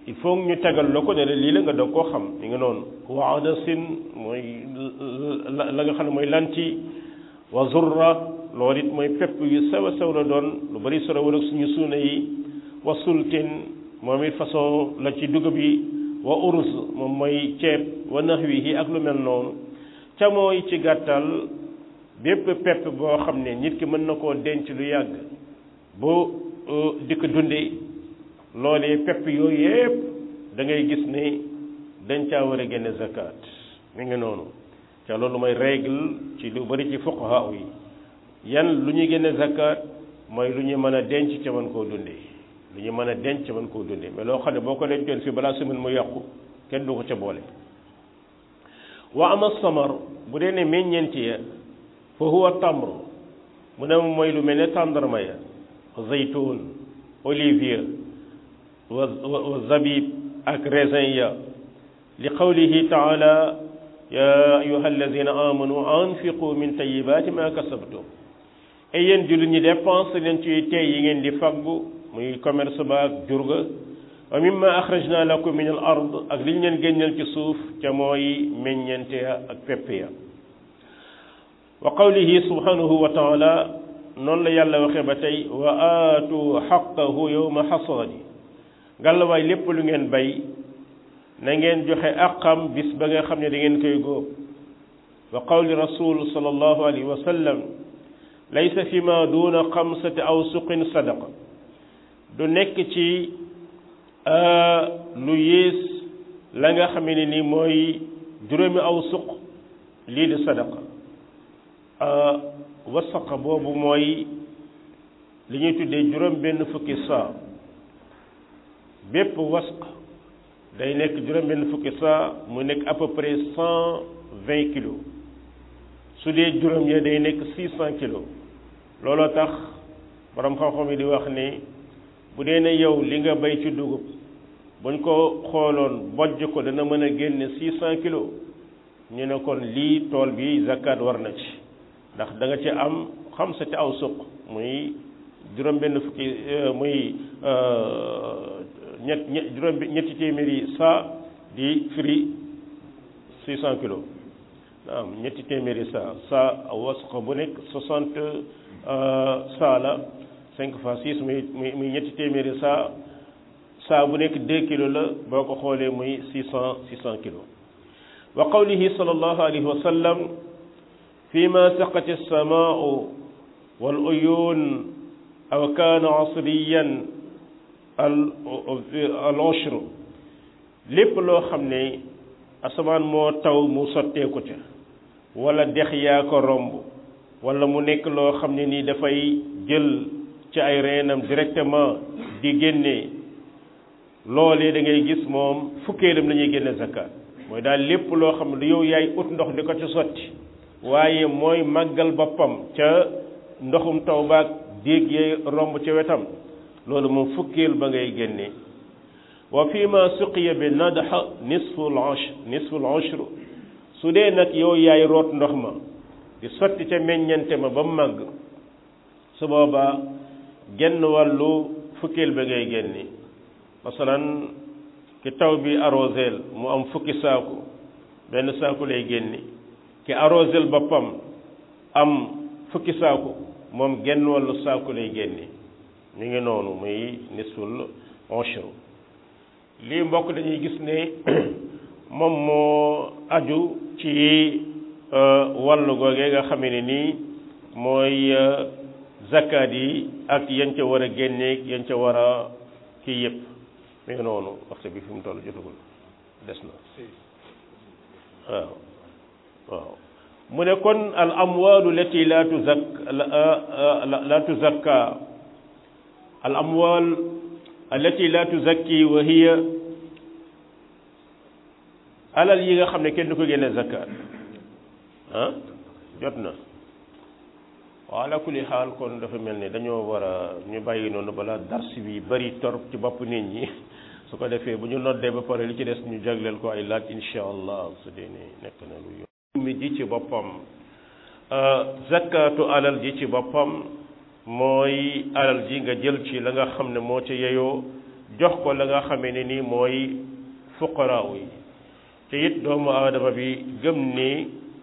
il faut ñu tegal la ko ne la lii la nga doog koo xam mi nga noonu wa adasin mooy la nga xam ne mooy lanti wa zurra loolu it mooy pepp yu sew a sew la doon lu bari solo wala suñu suuna yi wa sultin moom it façon la ci dugub yi wa urus moom mooy ceeb wa nahwihi ak lu mel noonu ca mooy ci gàttal bépp pepp boo xam ne nit ki mën na koo denc lu yàgg bu di ko dundee loolee pepp yooyu yépp da ngay gis ne dañ caa war a génne zakat mi ngi noonu ca loolu mooy règle ci lu bari ci fuqaha yi yan lu ñuy génne zakat mooy lu ñu mën a denc ca mën koo dundee lu ñu mën a denc ca mën koo dundee mais loo xam ne boo ko dencoon fii balaa semaine mu yàqu kenn du ko ca boole wa ama samar bu dee ne meññeent ya fa huwa tamr mu ne mooy lu mel ne tàndarma ya zaytun olivier wa wa zabib ak raisin ya li qawlihi taala ya ayuha alladina amanu anfiqu min tayibaati ma kasabtum et yéen jullit ñi dépense leen ci tey yi ngeen di faggu muy commerce ba ak jurga wa mimma axrajna lakum min al ard ak li ñu leen génneel ci suuf ca mooy meññente ya ak pepp ya wa qawlihi subhanahu wa taala noonu la yàlla waxee ba tey wa aatu xaqahu yowma xasaadi ngàllawaay lépp lu ngeen bay na ngeen joxe aqam bis ba nga xam ne da ngeen koy góob wa qawli rasul sallallahu alayhi wa sallam laysa fi ma duna xamsati awsuqin sadaqa du nekk ci lu yées la nga xam ne ni mooy juróomi awsuq lii di sadaqa wasaqa boobu mooy li ñuy tuddee juróom benn fukki saa bépp wasq day nekk juróom benn fukki saa mu nekk à peu près cent vingt kilos su dee juróom ya day nekk six cent kilos looloo tax borom xam-xam yi di wax ne bu dee ne yow li nga bay ci dugub buñ ko xooloon bojj ko dana mën a génne six cent kilos ñu ne kon lii tool bi zakat war na ci ndax da nga ci am xam sa ci aw suq muy juróom benn fukki muy ñett ñett juróom ñetti téeméeri saa di firi six cent kilos naam ñetti téeméeri saa saa wasq bu nekk soixante saa la cinq fois six muy muy muy ñetti téeméeri saa saa bu nekk deux kilos la boo ko xoolee muy six cent six cent kilos wa qawlihi sallallahu alayhi wa sallam fi ma saqat as-samaa'u wal uyuun aw kaana asriyan al al ushr lépp loo xam ne asamaan moo taw mu sotteeku ca wala dex yaa ko romb wala mu nekk loo xam ne nii dafay jël ci ay reenam directement di génne loolee da ngay gis moom fukkeelam la ñuy génne zakat mooy daal lépp loo xam ne yow yaay ut ndox di ko ci sotti waaye mooy màggal boppam ca ndoxum taw baag déeg yee romb ca wetam loolu moom fukkeel ba ngay génne wa fi ma suqiya bi nadha nisfu al-ushr nisfu al-ushr su dee nag yow yaay root ndox ma di sotti ca meññante ma ba mu màgg su boobaa genn wàllu fukkeel ba ngay génne masalan ki taw bi arrosel mu am fukki saaku benn saaku lay génne ki arrosel boppam am fukki saaku moom genn wàllu saaku lay génne ñu ngi noonu muy nisful ushr lii mbokk dañuy gis ne moom moo aju ci wàllu googee nga xamee ne nii mooy zakat yi ak yan ca war a génneeg yan ca war a kii yëpp mi ngi noonu waxtu bi fi mu toll jotagul des na waaw waaw mu ne kon al amwalu lati la tuzak la tuzakka al amwal allati la tuzakki wa hiya alal yi nga xam ne kenn du ko génne zakat ah jot na waaw ala kulli xaal kon dafa mel ni dañoo war a ñu bàyyi noonu balaa dars bi bari torop ci bopp nit ñi su ko defee bu ñu noddee ba pare li ci des ñu jagleel ko ay laaj insha allah su dee ne nekk na lu yomb mi ji ci boppam zakatu alal ji ci boppam mooy alal ji nga jël ci la nga xam ne moo ca yeyoo jox ko la nga xamee ne nii mooy fuqaraaw yi te it doomu aadama bi gëm ni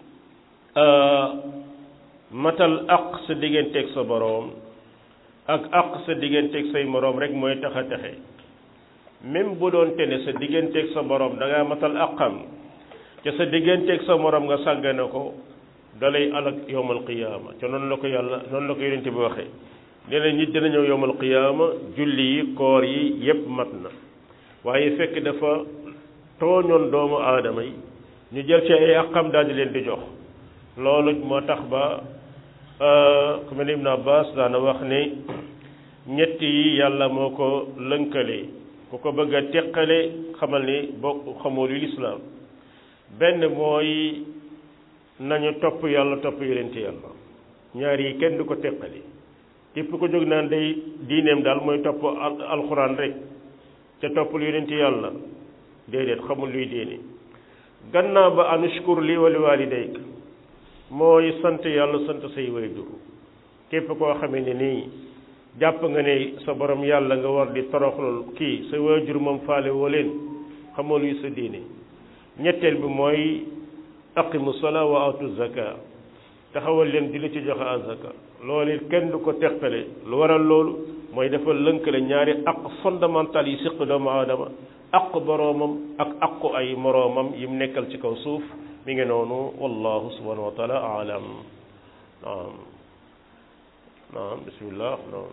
matal aq sa digganteeg sa boroom ak aq sa digganteeg say moroom rek mooy tax a texe même bu doon te ne sa digganteeg sa boroom da ngaa matal aqam te sa digganteeg sa moroom nga sàggane ko dalay alak yowmal qiyaama te noonu la ko yàlla noonu la ko yonent bi waxee nee na nit dina ñëw yowmal qiyaama julli yi koor yi yépp mat na waaye fekk dafa tooñoon doomu aadama yi ñu jël ci ay aqam daal di leen di jox loolu moo tax ba ku mel ni Ibn Abbas daana wax ne ñett yi yàlla moo ko lënkale ku ko bëgg a teqale xamal ni bokk xamoo lu lislaam benn mooy nañu topp yàlla topp yonenti yàlla ñaar yi kenn du ko teqali képp ko jóg naan day diineem daal mooy topp alxuraan rek te toppul yonenti yàlla déedéet xamul luy diine gannaaw ba anushkur li wali walidayk mooy sant yàlla sant say waajur képp koo xamee ne nii jàpp nga ne sa borom yàlla nga war di toroxlul kii sa waajur moom faale woo leen xamoo luy sa diine ñetteel bi mooy aqimu salaa wa atu zaka taxawal leen di la ci joxe azaka loolu it kenn du ko teqale lu waral loolu mooy dafa lënkale ñaari aq fondamental yi siq doomu aadama aq boroomam ak aqu ay moroomam yim nekkal ci kaw suuf mi ngi noonu wallahu subhanahu wa taala alam naam naam bismillah naam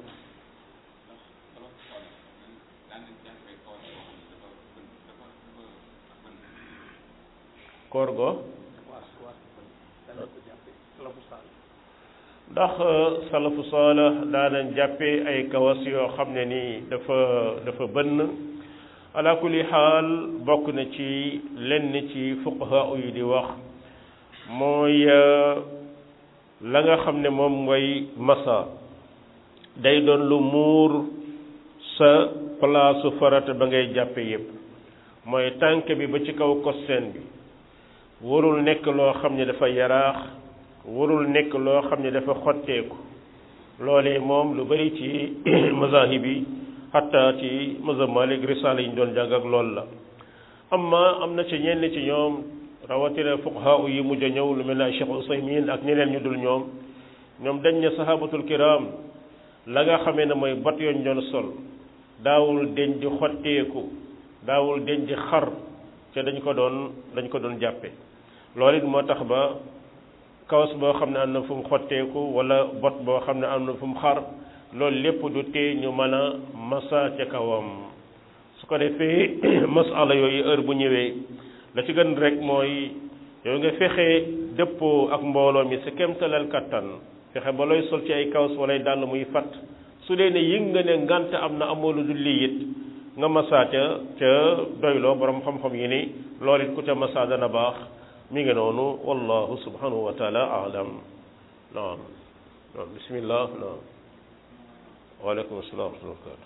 koor go ndax salafu saalih daanañ jàppee ay kawas yoo xam ne nii dafa dafa bënn ala kulli xaal bokk na ci lenn ci fuqaha yi di wax mooy la nga xam ne moom mooy masa day doon lu muur sa palaasu farata ba ngay jàppe yépp mooy tànk bi ba ci kaw kosseen bi warul nekk loo xam ne dafa yaraax warul nekk loo xam ne dafa xotteeku loolee moom lu bari ci mazahib yi xatta ci mazhab Malik risaala yi ñu doon jàng ak loolu la amma am na ci ñenn ci ñoom rawatina fuqaha yi mujj a ñëw lu mel ne Cheikh Usaymin ak ñeneen ñu dul ñoom ñoom dañ ne sahabatul kiram la nga xamee ne mooy bot yoon doon sol daawul deñ di xotteeku daawul deñ di xar te dañ ko doon dañ ko doon jàppe loolu it moo tax ba kawas boo xam ne am na fu mu xotteeku wala bot boo xam ne am na fu mu xar loolu lépp du tee ñu mën a masa ca kawam su ko defee masala yooyu heure bu ñëwee la ci gën rek mooy yow nga fexe dëppoo ak mbooloo mi sa kemtalal kattan fexe ba looy sol ci ay kawas walay dàll muy fat su dee ne yëg nga ne ngant am na amoo lu dul lii it nga masa ca ca doyloo borom xam-xam yi ni loolu it ku ca masa dana baax mi ngi noonu wallahu subhanahu wa taala alam naam naam bismillah naam waaleykum salaam wa rahmatulah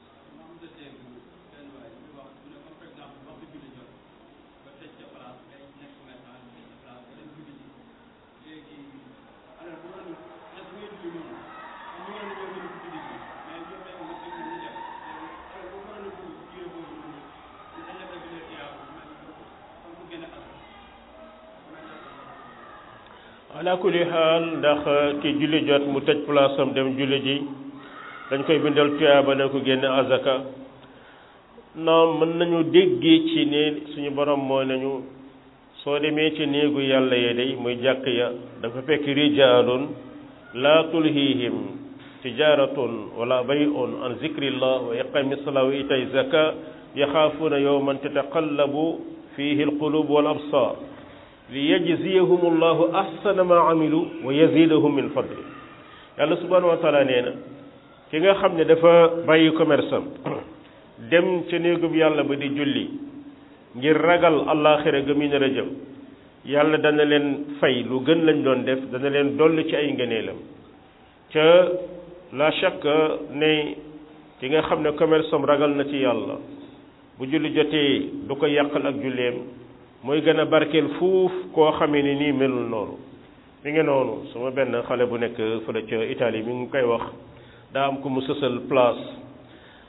ala kulli xaal ndax ki julli jot mu tëj place am dem julli ji dañ koy bindal tuyaaba ne ko génne azaka naam mën nañu déggee ci ne suñu borom moo nañu soo demee ci néegu yàlla ya day muy jàkk ya dafa fekk rijaalun laa tulhihim tijaratun wala bay'un an zikrillah wa iqami salaa wa itay zaka yaxaafuuna yowman tataqallabu fihi alqulub wal absar li yajziyahum allahu ahsana ma amilu wa yazidahum min fadli yàlla subhanahu wa taala nee na ki nga xam ne dafa bàyyi commerce am dem ca néegub yàlla ba di julli ngir ragal àllaaxira ga muy nar a jëm yàlla dana leen fay lu gën lañ doon def dana leen dolli ci ay ngëneelam ca la chaque ne ki nga xam ne commerce am ragal na ci yàlla bu julli jotee du ko yàqal ak julleem mooy gën a barkeel fuuf koo xamee ni nii melul noonu mi ngi noonu sama benn xale bu nekk fële ca Italie mi ngi koy wax daa am ku mu sësal place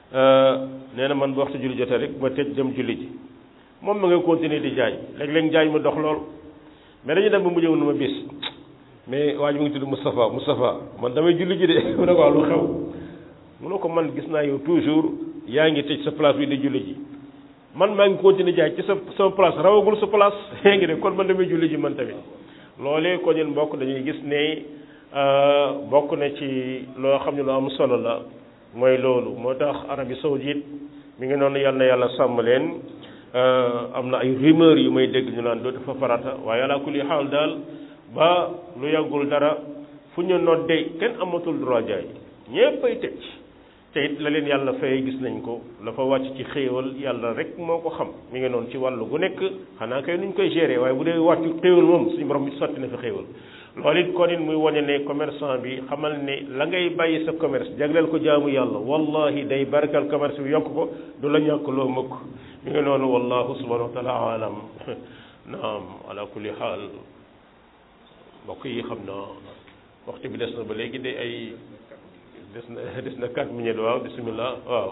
nee na man bu waxtu julli jotee rek ma tëj dem julli ji moom ma nga continuer di jaay léeg-léeg jaay ma dox lool mais dañu dem ba mu ñëw na ma bis mais waa ji mu ngi tudd Moustapha Moustapha man damay julli ji de mu ne ko lu xew mu ne ko man gis naa yow toujours yaa ngi tëj sa place bi di julli ji man maa ngi continuer jaay ci sa sama place rawagul sa place yaa ngi de kon man damay julli ji man tamit loolee ko ñun mbokk dañuy gis ne bokk na ci loo xam ne lu am solo la mooy loolu moo tax Arabie Saoudite mi ngi noonu yàlla na yàlla sàmm leen am na ay rumeur yu may dégg ñu naan dootu fa farata waaye ala kulli xaal daal ba lu yàggul dara fu ñu noddee kenn amatul droit jaay ñépp ay tëj te it la leen yàlla fay gis nañ ko la fa wàcc ci xéewal yàlla rek moo ko xam mi ngi noonu ci wàllu gu nekk xanaa kay nuñ koy gérer waaye bu dee wàccu xéewal moom suñu borom bi sotti na fi xéewal loolu it kon it muy wane ne commerçant bi xamal ne la ngay bàyyi sa commerce jagleel ko jaamu yàlla wallahi day barkal commerce bi yokk ko du la ñàkk loo mëkk mi ngi noonu wallahu subhanahu wa taala alam naam ala kulli xaal mbokk yi xam na waxtu bi des na ba léegi de ay des na des na quatre minutes waaw bismillah waaw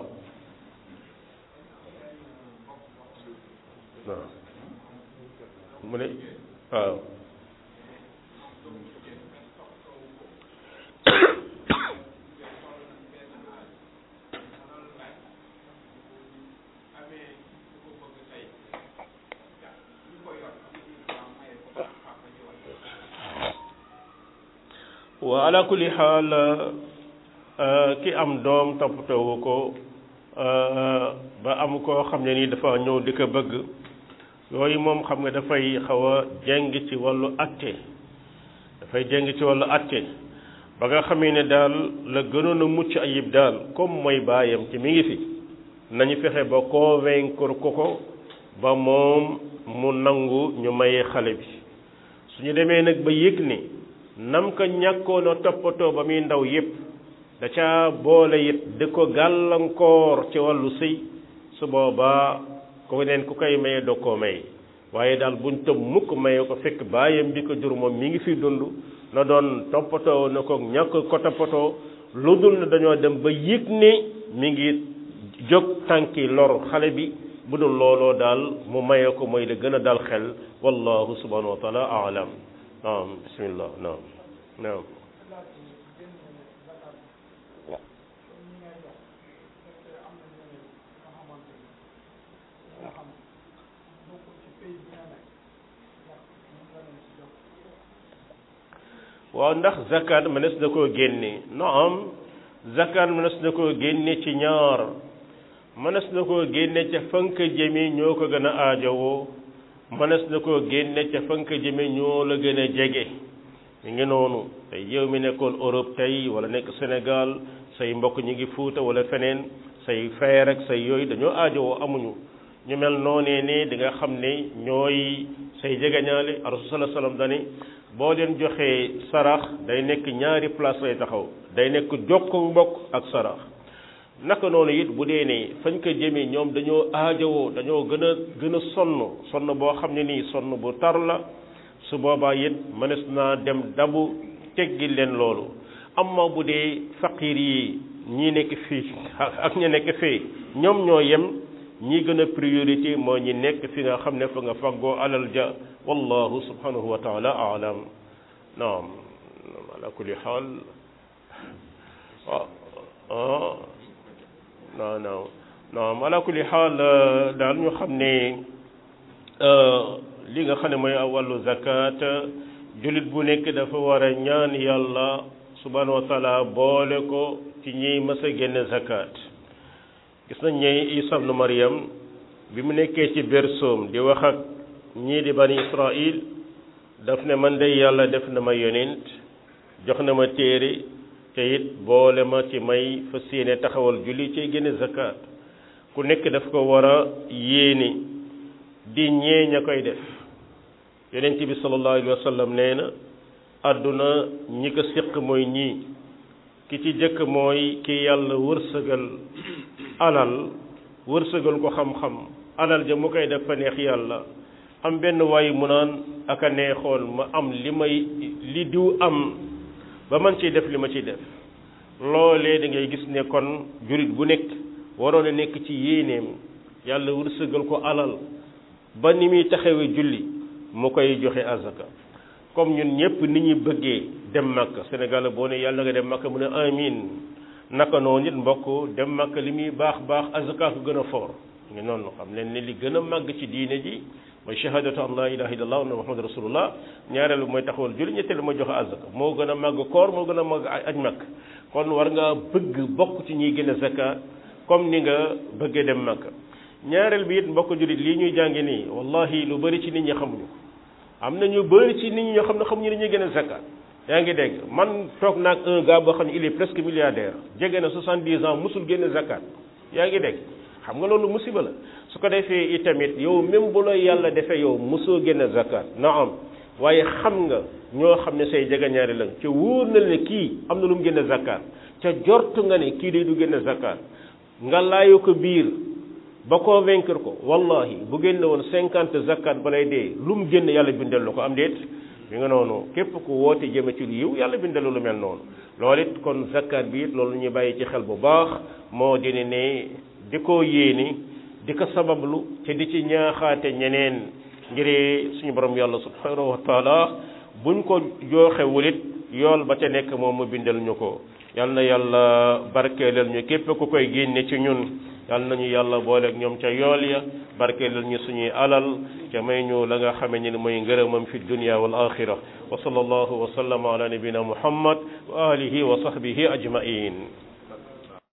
waaw mu ne waaw wa ala kulli xaal ki am doom toppatoowu ko ba am koo xam ne nii dafa ñëw di ko bëgg yooyu moom xam nga dafay xaw a jeng ci wàllu atte dafay jeng ci wàllu atte ba nga xamee ne daal la gënoon a mucc ayib daal comme mooy baayam ci mi ngi fi nañu fexe ba convaincre ko ko ba moom mu nangu ñu maye xale bi suñu demee nag ba yëg ni nam ko ñàkkoon a toppatoo ba muy ndaw yépp da ca boole it di ko gàllankoor ci wàllu sëy su boobaa ko neen ku koy maye doo koo may waaye daal buñ tëb mukk maye ko fekk baayam bi ko jur moom mi ngi fi dund na doon toppatoo na ko ñàkk ko toppatoo lu dul ne dañoo dem ba yëg ne mi ngi jóg tànki lor xale bi bu dul looloo daal mu maye ko mooy la gën a dal xel wallahu subhanahu wa taala alam naam bismillah naam naam waaw ndax zakat mënees na koo génne naam zakat mënees na koo génne ci ñaar mënees na koo génne ca fank jëmi ñoo ko gën a aajowoo mënees na koo génne ca fank jëmi ñoo la gën a jege mi ngi noonu tey yow mi nekkoon Europe tey wala nekk Sénégal say mbokk ñi ngi Fuuta wala feneen say frère ak say yooyu dañoo aajowoo amuñu ñu mel noonee ne di nga xam ne ñooy say jegeñaale rasul sallallahu alayhi wasallam dani boo leen joxee sarax day nekk ñaari place lay taxaw day nekk jokku mbokk ak sarax naka noonu it bu dee ne fañ ko jëmee ñoom dañoo aajowoo dañoo gën a gën a sonn sonn boo xam ne nii sonn bu tar la su boobaa it mënees naa dem dabu teggi leen loolu amma bu dee faqiir yi ñii nekk fii ak ña nekk fee ñoom ñoo yem ñi gën a priorité moo ñi nekk fi nga xam ne fa nga faggoo alal ja wallahu subhanahu wa taala alam naam ala kulli xaal waaw non non non ala kulli xaal daal ñu xam ne li nga xam ne mooy wàllu zakat jullit bu nekk dafa war a ñaan yàlla subhanahu wa taala boole ko ci ñiy mës a génne zakat gis nañ ne Isa ibnu Maryam bi mu nekkee ci bersoom di wax ak ñii di bani Israil daf ne man de yàlla def na ma yonent jox na ma téere te it boole ma ci may fas yéene taxawal julli ci génne zakat ku nekk daf ko war a yéene di ñee ña koy def yonent bi sallallahu alayhi wa sallam nee na àdduna ñi ko séq mooy ñii ki ci jëkk mooy ki yàlla wërsëgal alal wërsëgal ko xam-xam alal ja mu koy def fa neex yàlla am benn waay mu naan aka neexoon ma am li may li diw am ba man ciy def li ma ciy def loolee da ngay gis ne kon jurit bu nekk waroon a nekk ci yéeneem yàlla wërsëgal ko alal ba ni muy taxawee julli mu koy joxe azaka comme ñun ñëpp ni ñu bëggee dem Makka Sénégal boo ne yàlla nga dem Makka mu ne amin naka noonu nit mbokk dem Makka li muy baax baax azaka ko gën a foor ngi noonu xam leen ne li gën a màgg ci diine ji mooy shahadatu an la ilaha illallah wa muhammad rasulullah ñaareelu mooy taxawal julli ñetteelu mooy joxe azaka moo gën a màgg koor moo gën a màgg aj Makka kon war nga bëgg bokk ci ñiy gën a zakat comme ni nga bëggee dem Makka ñaareel bi it mbokk jullit lii ñuy jànge nii wallahi lu bëri ci nit ñi xamuñu ko am na ñu bëri ci nit ñi ñoo xam ne xamuñu ne ñuy gën a zakat yaa ngi dégg man toog naag un gars boo xam ne il est presque milliardaire jege na soixante-dix ans musul génne zakat yaa ngi dégg xam nga loolu musiba la su ko defee itamit yow même bu la yàlla defee yow mosoo génne zakat na am waaye xam nga ñoo xam ne say jegeñaari lañ ca wóor na ne kii am na lu mu génne zakat ca jortu nga ne kii day du génne zakat nga laayu ko biir ba convaincre ko wallahi bu génne woon cinquante zakat balay dee lu mu génn yàlla bindal la ko am déet mi nga noonu képp ku woote jëme ci lu yiw yàlla bindal lu mel noonu loolu it kon zakat bi it loolu ñu bàyyi ci xel bu baax moo di ne di ko yéeni di ko sabablu te di ci ñaaxaate ñeneen ngir suñu borom yàlla subhanahu wa taala buñ ko jooxewul it yool ba ca nekk moom mu bindal ñu ko yal na yàlla barkeelal ñu képp ku koy génne ci ñun yal nañu yàlla booleeg ñoom ca yool ya barkeelal ñu suñuy alal ca may ñu la nga xame ni mooy ngërëmam fi dunya wal axira wa sallallahu wa sallama ala nabina muhammad wa alihi wa sahbihi ajmain